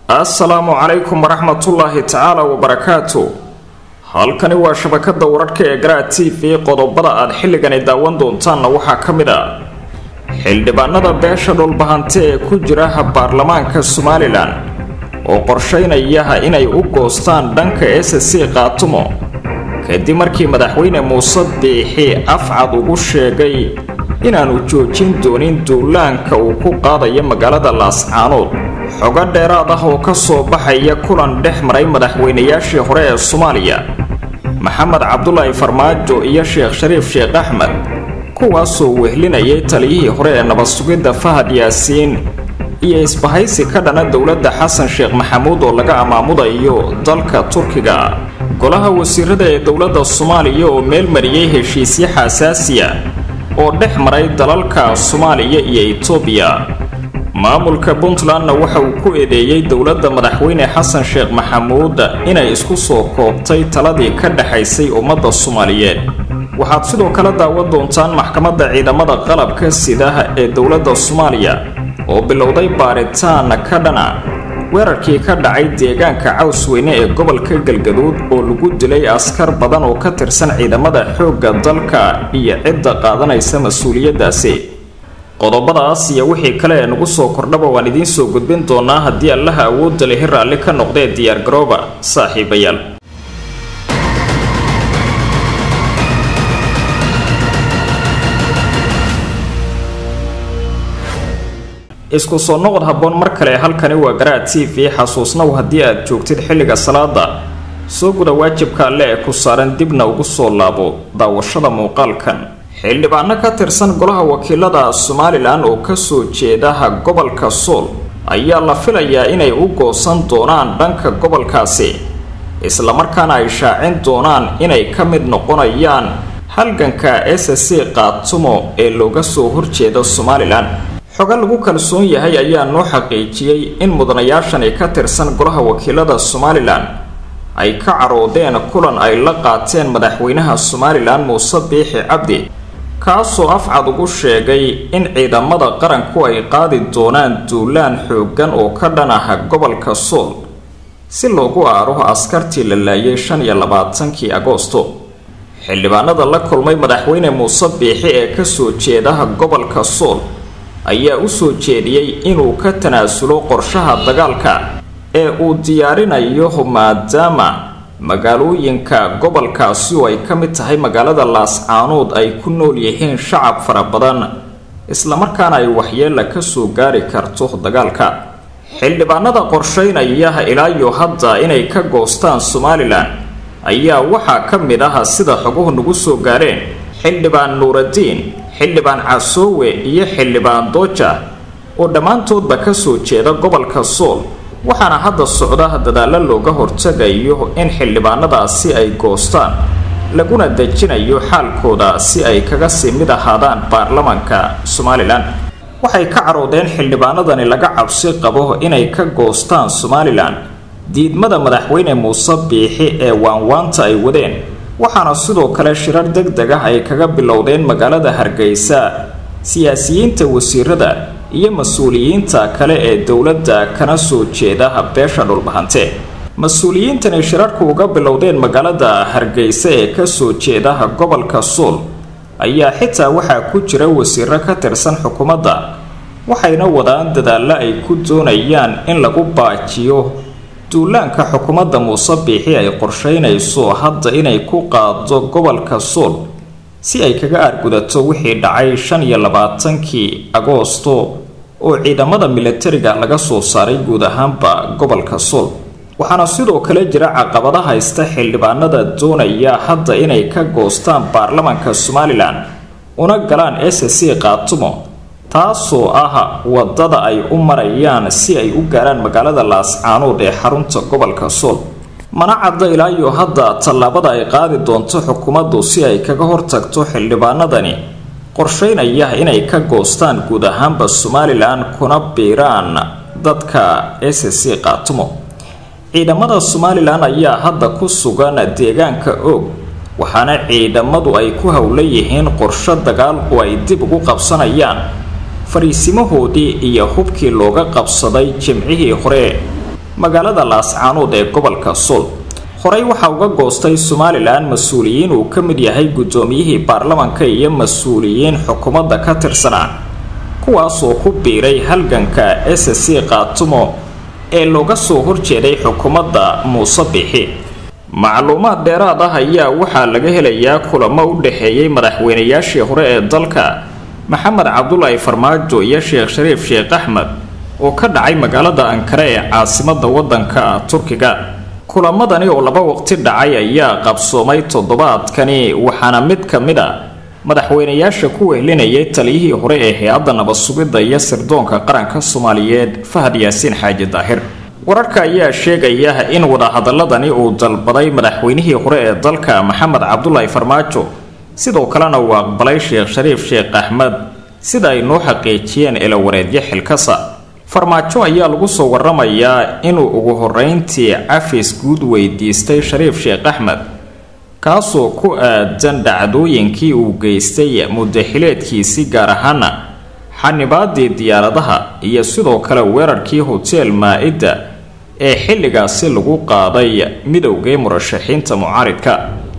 assalaamu calaykum waraxmatullaahi tacaala wabarakaatu halkani waa shabakada wararhka ee garaa t v qodobada aad xilligani daawan doontaanna waxaa ka mid ah xildhibaanada beesha dhulbahante ee ku jira baarlamaanka somalilan oo qorsheynaya inay u goostaan dhanka s c qaatumo kadib markii madaxweyne muuse biixi afcad ugu sheegay inaanu joojin doonin duulaanka uu ku qaadayo magaalada laascaanood xogo dheeraad ah oo ka soo baxaya kulan dhex maray madaxweynayaashii hore ee soomaaliya maxamed cabdulaahi farmaajo iyo sheekh shariif sheekh axmed kuwaasoo wehlinayay taliyihii hore ee nabad sugidda fahad yaasiin iyo isbahaysi ka dhana dowladda xasan sheekh maxamuud oo laga amaamudayo dalka turkiga golaha wasiirada ee dowladda soomaaliya oo meel mariyey heshiisyo xasaasiya oo dhex maray dalalka soomaaliya iyo etoobiya maamulka puntlandna waxa uu ku eedeeyey dowladda madaxweyne xasan sheekh maxamuud inay isku soo koobtay taladii ka dhexaysay ummadda soomaaliyeed waxaad sidoo kale daawan doontaan maxkamadda ciidamada qalabka sidaha ee dowladda soomaaliya oo bilowday baaritaan ka dhana weerarkii ka dhacay deegaanka cawsweyne ee gobolka galgaduud oo lagu dilay askar badan oo ka tirsan ciidamada xoogga dalka iyo cidda qaadanaysa mas-uuliyaddaasi qodobadaas iyo wixii kale ee nagu soo kordhaba waan idiin soo gudbin doonaa haddii allaha awoodda lehi raalli ka noqdee diyaargarooba saaxiibayaal isku soo noqod habboon mar kale halkani waa garaa t v xasuusnaw haddii aad joogtid xilliga salaada soo guda waajibka alle ee ku saaran dibna ugu soo laabo daawashada muuqaalkan xildhibaano ka tirsan golaha wakiilada somalilan oo kasoo jeedaha gobolka sool ayaa la filayaa inay u goosan doonaan dhanka gobolkaasi islamarkaana ay shaacin doonaan inay ka mid noqonayaan halganka s c qaatumo ee looga soo horjeeda somalilan xogo lagu kalsoon yahay ayaa noo xaqiijiyey in mudanayaashani ka tirsan golaha wakiilada somalilan ay ka caroodeen kulan ay la qaateen madaxweynaha somalilan muuse biixi cabdi kaasoo afcad ugu sheegay in ciidamada qaranku ay qaadi doonaan duulaan xooggan oo ka dhan ah gobolka sool si loogu aaro askartii la laayay shan iyo labaatankii agoosto xildhibaanada la kulmay madaxweyne muuse biixi ee kasoo jeedaha gobolka sool ayaa u soo jeediyey inuu ka tanaasulo qorshaha dagaalka ee uu diyaarinayo maadaama magaalooyinka gobolkaasi oo ay ka mid tahay magaalada laascaanood ay ku nool yihiin shacab fara badan islamarkaana ay waxyeela kasoo gaari karto dagaalka xildhibaanada qorsheynaya ilaayo hadda inay ka goostaan somalilan ayaa waxaa ka mid ah sida xoguhu nagu soo gaareen xildhibaan nuuradiin xildhibaan casoowe iyo xildhibaan dooja oo dhammaantoodba kasoo jeeda gobolka sool waxaana hadda socda dadaalo looga hortagayo in xildhibaanadaasi ay goostaan laguna dejinayo xaalkooda si ay kaga sii mid ahaadaan baarlamaanka somalilan waxay ka caroodeen xildhibaanadani laga cabsi qabo inay ka goostaan somalilan diidmada madaxweyne muuse biixi ee waanwaanta ay wadeen waxaana sidoo kale shirar deg deg ah ay kaga bilowdeen magaalada hargeysa siyaasiyiinta wasiirada iyo mas-uuliyiinta kale ee dowladda kana soo jeeda beesha dhulbahante mas-uuliyiintani shirarku uga bilowdeen magaalada hargeysa ee kasoo jeedaha gobolka sool ayaa xitaa waxaa ku jira wasiiro ka tirsan xukuumadda waxayna wadaan dadaallo ay ku doonayaan in lagu baajiyo duulaanka xukuumadda muuse biixi ay qorsheynayso hadda inay ku qaado gobolka sool si ay kaga aargudato wixii dhacay shan iyo labaatankii agoosto oo ciidamada milatariga laga soo saaray guud ahaanba gobolka sool waxaana sidoo kale jira caqabada haysta xildhibaanada doonaya hadda inay ka goostaan baarlamaanka somalilan una galaan s c qaatumo taasoo ah wadada ay u marayaan si ay u gaaraan magaalada laascaanood ee xarunta gobolka sool mana cadda ilaayo hadda tallaabada ay qaadi doonto xukuumaddu si ay kaga hortagto xildhibaanadani qorsheynaya inay ka goostaan guud ahaanba somalilan kuna biiraan dadka s c qaatumo ciidamada somalilan ayaa hadda ku sugan deegaanka oog waxaana ciidamadu ay ku howla yihiin qorsho dagaal oo ay dib ugu qabsanayaan fariisimahoodii iyo hubkii looga qabsaday jimcihii hore magaalada laascaanood ee gobolka sool horey waxaa uga goostay somalilan mas-uuliyiin uu ka mid yahay guddoomiyihii baarlamanka iyo mas-uuliyiin xukuumadda ka tirsanaa kuwaasoo ku biiray halganka s c qaatumo ee looga soo horjeeday xukuumadda muuse bixi macluumaad dheeraad ah ayaa waxaa laga helayaa kulamo u dhexeeyey madaxweynayaashii hore ee dalka maxamed cabdulaahi farmaajo iyo sheekh shariif sheekh axmed oo ka dhacay magaalada ankara ee caasimada wadanka turkiga kulamadani oo laba waqti dhacay ayaa qabsoomay toddobaadkani waxaana mid ka mid a madaxweynayaasha ku wehlinayay taliyihii hore ee hay-adda nabad-sugidda iyo sirdoonka qaranka soomaaliyeed fahad yaasiin xaaji daahir wararka ayaa sheegaya in wadahadaladani uu dalbaday madaxweynihii hore ee dalka maxamed cabdulaahi farmaajo sidoo kalena uu aqbalay sheekh shariif sheekh axmed sida ay noo xaqiijiyeen ilawareedyo xilkasa farmaajo ayaa lagu soo waramayaa inuu ugu horeyntii cafis guud weydiistay shariif sheekh axmed kaasoo ku aadan dhacdooyinkii uu geystay muddaxileedkiisii gaar ahaana xanibaadii diyaaradaha iyo sidoo kale weerarkii hotel maa-idda ee xilligaasi lagu qaaday midowgii murashaxiinta mucaaridka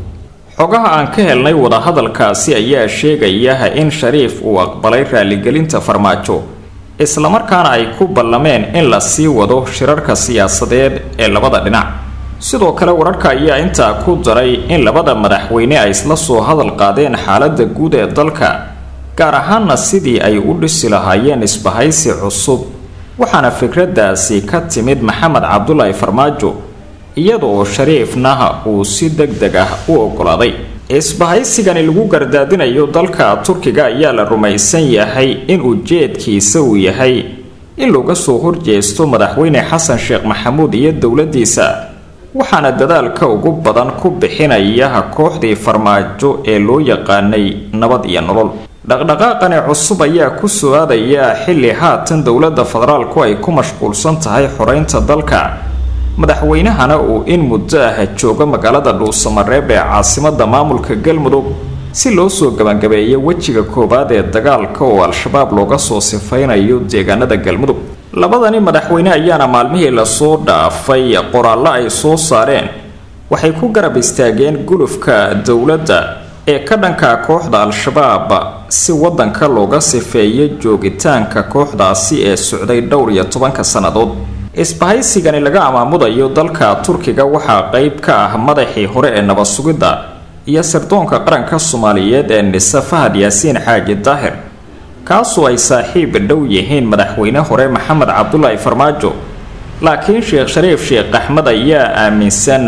xogaha aan ka helnay wadahadalkaasi ayaa sheegaya in shariif uu aqbalay raaligelinta farmaajo islamarkaana ay ku ballameen in la sii wado shirarka siyaasadeed ee labada dhinac sidoo kale wararka ayaa intaa ku daray in labada madaxweyne ay isla soo hadal qaadeen xaaladda guud ee dalka gaar ahaana sidii ay u dhisi lahaayeen isbahaysi cusub waxaana fikraddaasi ka timid maxamed cabdulaahi farmaajo iyadoo shariifnaha uu si deg deg ah u ogolaaday isbahaysigani lagu gardaadinayo dalka turkiga ayaa la rumaysan yahay in ujeedkiisa uu yahay in looga soo horjeesto madaxweyne xasan sheekh maxamuud iyo dowladiisa waxaana dadaalka ugu badan ku bixinaya kooxdii farmaajo ee loo yaqaanay nabad iyo nolol dhaqdhaqaaqani cusub ayaa ku soo aadaya xilli haatan dowladda federaalku ay ku mashquulsan tahay xoreynta dalka madaxweynahana uu in muddo ah jooga magaalada dhuusamareeb ee caasimada maamulka galmudug si loo soo gabagabeeyo wejiga koowaad ee dagaalka oo al-shabaab looga soo sifaynayo deegaanada galmudug labadani madaxweyne ayaana maalmihii lasoo dhaafay qoraallo ay soo saareen waxay ku garab istaageen gulufka dowladda ee ka dhanka kooxda al-shabaab si wadanka looga sifeeyo joogitaanka kooxdaasi ee socday dhowr iyo tobanka sannadood isbahaysigani laga amaamudayo dalka turkiga waxaa qeyb ka ah madaxii hore ee nabad sugidda iyo sirdoonka qaranka soomaaliyeed ee nise fahad yaasiin xaaji daahir kaasoo ay saaxiib dhow yihiin madaxweyne hore maxamed cabdulaahi farmaajo laakiin sheekh shariif sheekh axmed ayaa aaminsan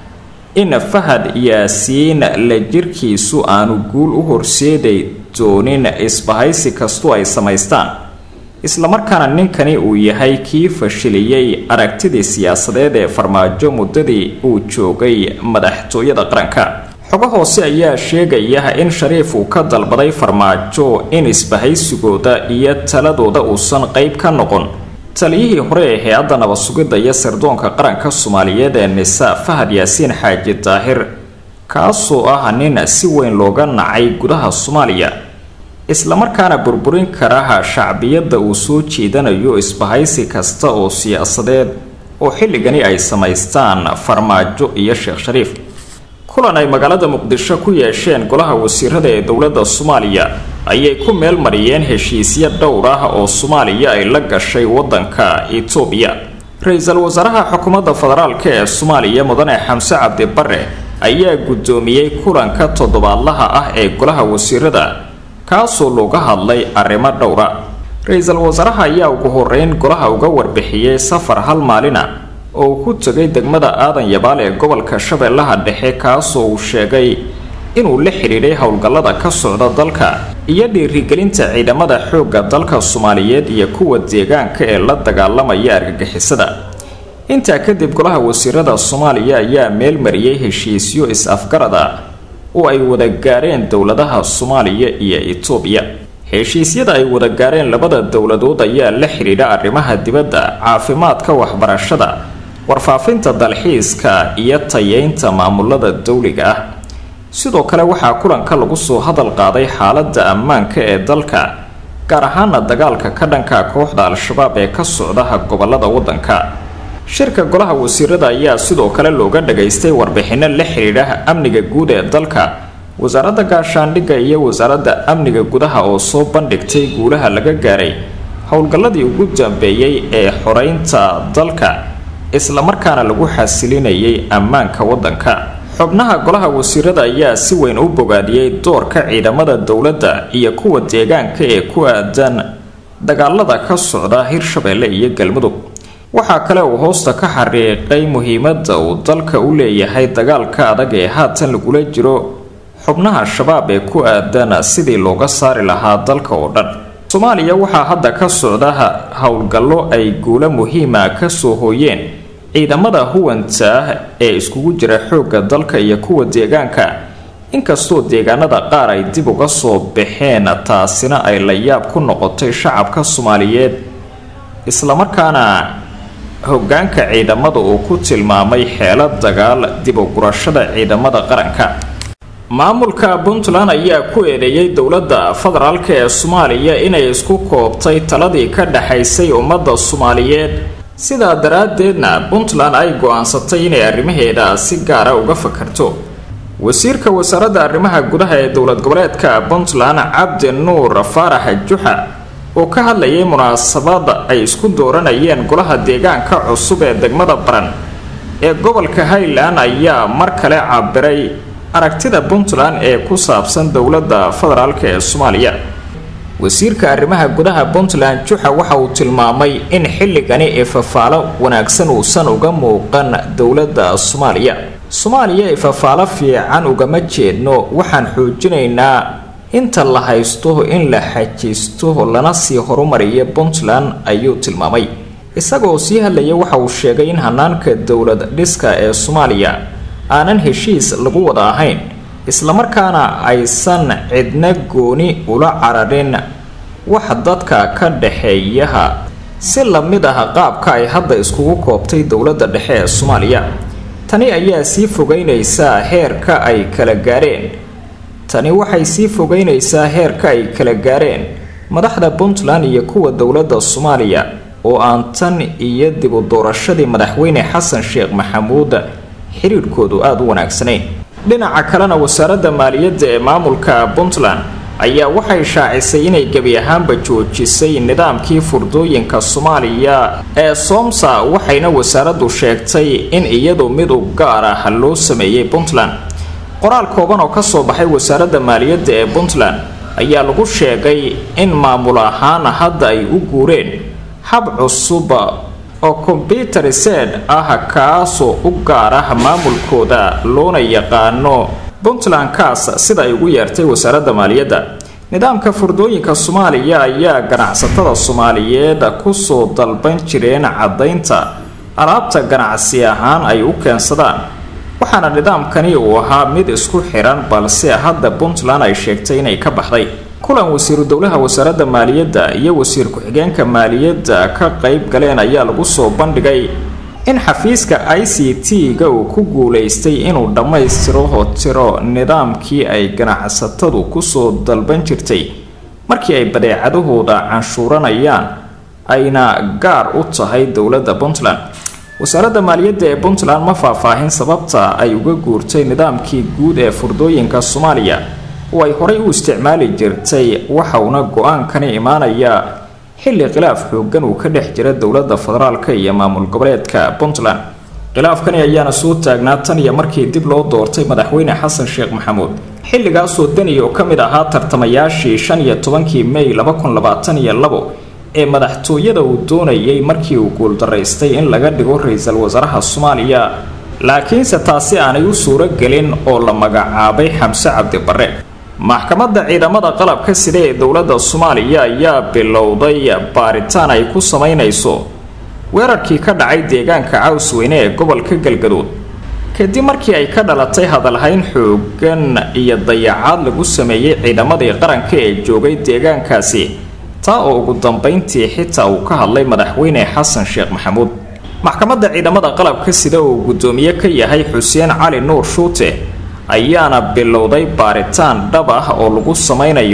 in fahad yaasiin la jirkiisu aanu guul u horseeday doonin isbahaysi kastu ay samaystaan islamarkaana ninkani uu yahay kii fashiliyey aragtidii siyaasadeed ee farmaajo muddadii uu joogay madaxtooyada qaranka xogo hoose ayaa sheegaya in shariif uu ka dalbaday farmaajo in isbahaysigooda iyo taladooda uusan qeyb ka noqon taliyihii hore ee hay-adda nabad sugidda iyo sirdoonka qaranka soomaaliyeed ee nisa fahad yaasiin xaaji daahir kaasoo ah nin si weyn looga nacay gudaha soomaaliya islamarkaana burburin karaha shacbiyadda uu soo jeedanayo isbahaysi kasta oo siyaasadeed oo xilligani ay samaystaan farmaajo iyo sheekh shariif kulan ay magaalada muqdisho ku yeesheen golaha wasiirada ee dowladda soomaaliya ayay ku meel mariyeen heshiisyo dhowr ah oo soomaaliya ay la gashay wadanka etoobiya ra-iisul wasaaraha xukuumadda federaalk ee soomaaliya mudane xamse cabdi bare ayaa guddoomiyey kulanka toddobaadlaha ah ee golaha wasiirada kaasoo looga hadlay arrimo dhowra ra-iisul wasaaraha ayaa ugu horeyn golaha uga warbixiyey safar hal maalina oo uu ku tegay degmada aadan yabaal ee gobolka shabeellaha dhexe kaasoo uu sheegay inuu la xidhiidhay howlgallada ka socda dalka iyo dhiirigelinta ciidamada xoogga dalka soomaaliyeed iyo kuwa deegaanka ee la dagaalamaya argagixisada intaa kadib golaha wasiirada soomaaliya ayaa meel mariyey heshiisyo is-afgarada oo ay wada gaareen dowladaha soomaaliya iyo etoobiya heshiisyada ay wada gaareen labada dowladood ayaa la xidhiidha arrimaha dibadda caafimaadka waxbarashada warfaafinta dalxiiska iyo tayeynta maamulada dowliga ah sidoo kale waxaa kulanka lagu soo hadal qaaday xaaladda ammaanka ee dalka gaar ahaana dagaalka ka dhanka kooxda al-shabaab ee ka socdaha gobolada waddanka shirka golaha wasiirada ayaa sidoo kale looga dhagaystay warbixino la xidhiidha amniga guud ee dalka wasaaradda gaashaandhigga iyo wasaaradda amniga gudaha oo soo bandhigtay guulaha laga gaaray howlgalladii ugu dambeeyey ee xoreynta dalka islamarkaana lagu xasilinayay ammaanka waddanka xubnaha golaha wasiirada ayaa si weyn u bogaadiyey doorka ciidamada dowladda iyo kuwa deegaanka ee ku aadan dagaalada ka socda hirshabeelle iyo galmudug waxaa kale uu hoosta ka xariiqay muhiimadda uu dalka u leeyahay dagaalka adag ee haatan lagula jiro xubnaha shabaab ee ku aadan sidii looga saari lahaa dalka oo dhan soomaaliya waxaa hadda ka socda howlgallo ay guulo muhiima kasoo hooyeen ciidamada huwanta ah ee iskugu jira xoogga dalka iyo kuwa deegaanka inkastoo deegaanada qaar ay dib uga soo baxeen taasina ay la yaab ku noqotay shacabka soomaaliyeed islamarkaana hogaanka ciidamada uu ku tilmaamay xeelo dagaal dib u gurashada ciidamada qaranka maamulka puntland ayaa ku eedeeyay dowladda federaalk ee soomaaliya inay isku koobtay taladii ka dhexaysay ummadda soomaaliyeed sidaa daraaddeedna puntland ay go-aansatay inay arrimaheeda si gaara uga fakarto wasiirka wasaaradda arrimaha gudaha ee dowlad goboleedka puntland cabdi nuur faarax juxa oo ka hadlayay munaasabad ay isku dooranayeen golaha deegaanka cusub ee degmada baran ee gobolka highland ayaa mar kale cabiray aragtida puntland ee ku saabsan dowladda federaalk ee soomaaliya wasiirka arrimaha gudaha puntland juxa waxa uu tilmaamay in xilligani ifafaalo wanaagsan uusan uga muuqan dowladda soomaaliya soomaaliya ifafaalo fiican ugama jeedno waxaan xoojinaynaa inta la haysto in la xajisto lana sii horumariya puntland ayuu tilmaamay isagoo sii hadlaya waxa uu sheegay in hanaanka dowlad dhiska ee soomaaliya aanan heshiis lagu wada ahayn islamarkaana aysan cidna gooni ula cararin wax dadka ka dhexeeyaha si lamid ah qaabka ay hadda iskugu koobtay dowladda dhexe ee soomaaliya tani ayaa sii fogeynaysaa heerka ay kala gaareen tani waxay sii fogeynaysaa heerka ay kala gaareen madaxda puntland iyo kuwa dowladda soomaaliya oo aan tan iyo dib u doorashadii madaxweyne xasan sheekh maxamuud xiriirkoodu aada u wanaagsanayn dhinaca kalena wasaaradda maaliyadda ee maamulka puntland ayaa waxay shaacisay inay gebi ahaanba joojisay nidaamkii furdooyinka soomaaliya ee soomsa waxayna wasaaraddu sheegtay in iyadu mid u gaar ah loo sameeyey puntland qoraal kooban oo kasoo baxay wasaaradda maaliyadda ee puntland ayaa lagu sheegay in maamul ahaan hadda ay u guureen hab cusub oo kombyutar sed ah kaasoo u gaar ah maamulkooda loona yaqaano puntland kaas sida ay ugu yeertay wasaaradda maaliyadda nidaamka furdooyinka soomaaliya ayaa ganacsatada soomaaliyeed kusoo dalban jireen caddaynta alaabta ganacsi ahaan ay u keensadaan waxaana nidaamkani uu ahaa mid isku xiran balse hadda puntland ay sheegtay inay ka baxday kulan wasiiru dowlaha wasaaradda maaliyadda iyo wasiir ku-xigeenka maaliyadda ka qayb galeen ayaa lagu soo bandhigay in xafiiska i c t-ga uu ku guulaystay inuu dhammaystiro tiro nidaamkii ay ganacsatadu kusoo dalban jirtay markii ay badeecadahooda canshuuranayaan ayna gaar u tahay dowladda puntland wasaaradda maaliyadda ee puntland ma faahfaahin sababta ay uga guurtay nidaamkii guud ee furdooyinka soomaaliya oo ay horay u isticmaali jirtay waxauna go-aankani imaanayaa xilli khilaaf xoogan uu ka dhex jira dowladda federaalk iyo maamul goboleedka puntland khilaafkani ayaana soo taagnaa tan iyo markii dib loo doortay madaxweyne xasan sheekh maxamuud xilligaasoo deni oo ka mid ahaa tartamayaashii shan iyo tobankii mey laba kun labaatan iyo labo ee madaxtooyada uu doonayay markii uu guuldaraystay in laga dhigo ra-iisul wasaaraha soomaaliya laakiinse taasi aanay u suuro gelin oo la magacaabay xamse cabdi barre maxkamadda ciidamada qalabka sida ee dowladda soomaaliya ayaa bilowday baaritaan ay ku samaynayso weerarkii ka dhacay deegaanka cawsweyne ee gobolka galgaduud kadib markii ay ka dhalatay hadalhayn xoogan iyo dayacaad lagu sameeyey ciidamadii qaranka ee joogay deegaankaasi taa oo ugu dambayntii xitaa uu ka hadlay madaxweyne xasan sheekh maxamuud maxkamadda ciidamada qalabka sida uu guddoomiye ka yahay xuseen cali nuur shuute ayaana bilowday baaritaan dhab ah oo lagu samaynayo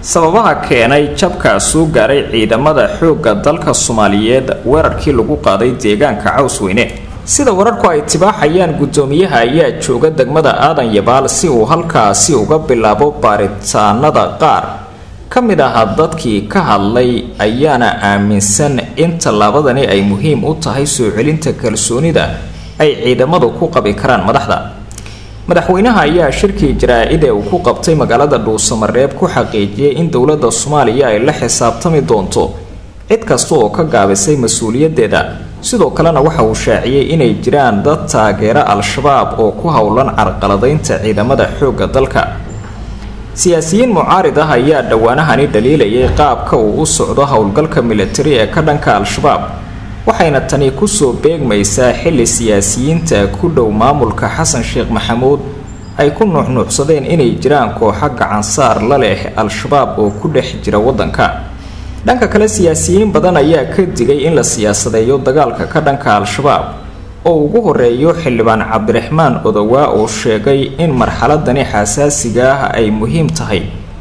sababaha keenay jabkaa soo gaaray ciidamada xoogga dalka soomaaliyeed weerarkii lagu qaaday deegaanka cawsweyne sida wararku ay tibaaxayaan guddoomiyaha ayaa jooga degmada aadan yabaal si uu halkaasi uga bilaabo baaritaanada qaar ka mid aha dadkii ka hadlay ayaana aaminsan in tallaabadani ay muhiim u tahay soo celinta kalsoonida ay ciidamadu ku qabi karaan madaxda madaxweynaha ayaa shirkii jaraa-id ee uu ku qabtay magaalada dhuusamareeb ku xaqiijiyay in dowladda soomaaliya ay la xisaabtami doonto cid kasta oo ka gaabisay mas-uuliyaddeeda sidoo kalena waxa uu shaaciyey inay jiraan dad taageera al-shabaab oo ku howlan carqaladaynta ciidamada xoogga dalka siyaasiyiin mucaarid ah ayaa dhowaanahani dhaliilayay qaabka uu u socdo howlgalka militari ee ka dhanka al-shabaab waxayna tani kusoo beegmaysaa xilli siyaasiyiinta ku dhow maamulka xasan sheekh maxamuud ay ku nuuxnuucsadeen inay jiraan kooxo gacansaar la leh al-shabaab oo ku dhex jira waddanka dhanka kale siyaasiyiin badan ayaa ka digay in la siyaasadeeyo dagaalka ka dhanka al-shabaab oo ugu horeeyo xildhibaan cabdiraxmaan odowaa oo sheegay in marxaladani xasaasiga ah ay muhiim tahay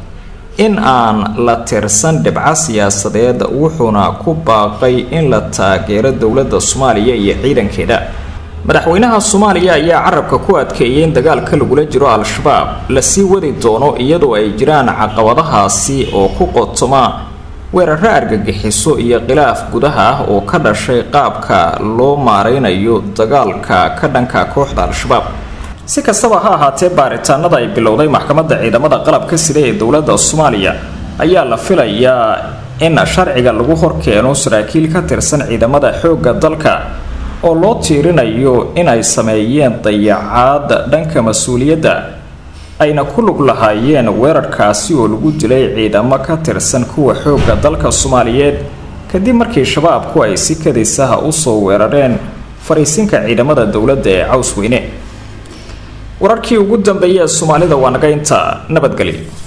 in aan la tirsan dhibco siyaasadeed wuxuuna ku baaqay in la taageero dowladda soomaaliya iyo ciidankeeda madaxweynaha soomaaliya ayaa carabka ku adkeeyay in dagaalka lagula jiro al-shabaab lasii wadi doono iyadoo ay jiraan caqabadahaasi oo ku qotoma weeraro argagixiso iyo khilaaf gudaha ah oo ka dhashay qaabka loo maareynayo dagaalka ka dhanka kooxda al-shabaab si kastaba ha ahaatee baaritaanada ay bilowday maxkamadda ciidamada qalabka sida ee dowladda soomaaliya ayaa la filayaa in sharciga lagu horkeeno saraakiil ka tirsan ciidamada xoogga dalka oo loo tiirinayo in ay sameeyeen dayacaad dhanka mas-uuliyadda ayna ku lug lahaayeen weerarkaasi oo lagu dilay ciidamo ka tirsan kuwa xoogga dalka soomaaliyeed kadib markii shabaabku ay si kadisaha usoo weerareen fariisinka ciidamada dowladda ee cawsweyne wararkii ugu dambeeyay ee soomaalida waa naga inta nabadgelyo